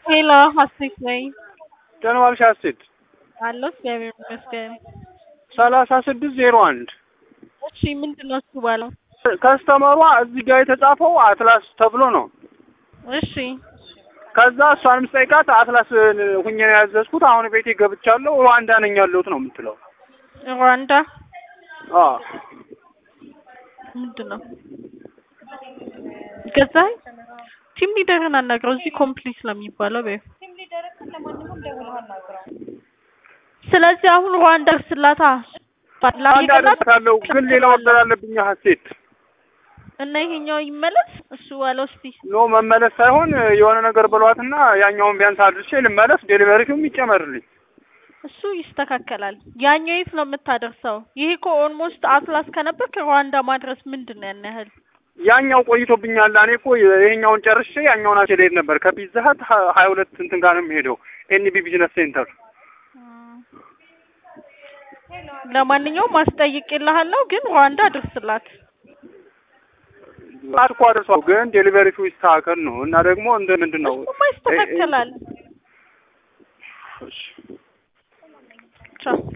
ሄሎ ሀሴት ነኝ። ደህና ዋልሽ ሀሴት? አለሁ እግዚአብሔር ይመስገን። ሰላሳ ስድስት ዜሮ አንድ እሺ ምንድን ነው እሱ ባለው? ከስተመሯ እዚህ ጋር የተጻፈው አትላስ ተብሎ ነው። እሺ ከዛ እሷንም ስጠይቃት አትላስ ሁኜ ነው ያዘዝኩት፣ አሁን ቤቴ ገብቻለሁ፣ ሩዋንዳ ነኝ ያለሁት ነው የምትለው። ሩዋንዳ አዎ ምንድን ነው ገዛኸኝ? ቲም ሊደርን አናግረው እዚህ ኮምፕሊት ስለሚባለው በይው። ስለዚህ አሁን ሩዋንዳ ስላታ ሩዋንዳ ደርሳለሁ፣ ግን ሌላ ወደር አለብኝ ሀሴት። እና ይሄኛው ይመለስ እሱ ዋለው እስቲ ኖ መመለስ ሳይሆን የሆነ ነገር ብሏትና ያኛውን ቢያንስ አድርሼ ልመለስ፣ ዴሊቨሪውም ይጨመርልኝ። እሱ ይስተካከላል። ያኛው የት ነው የምታደርሰው? ይሄ እኮ ኦልሞስት አትላስ ከነበር ከሩዋንዳ ማድረስ ምንድን ነው ያን ያህል? ያኛው ቆይቶብኛል። እኔ እኮ ይሄኛውን ጨርሼ ያኛውን አቼ ልሄድ ነበር። ከፒዛ ሀት ሀያ ሁለት እንትን ጋር ነው የሚሄደው ኤንቢ ቢዝነስ ሴንተር። ለማንኛውም ማስጠይቅልሃለሁ፣ ግን ሩዋንዳ አድርስላት። አድኮ አድርሷል፣ ግን ዴሊቨሪው ይስተካከል ነው እና ደግሞ እንደ ምንድን ነው እሱማ ይስተካከላል። እሺ ቻው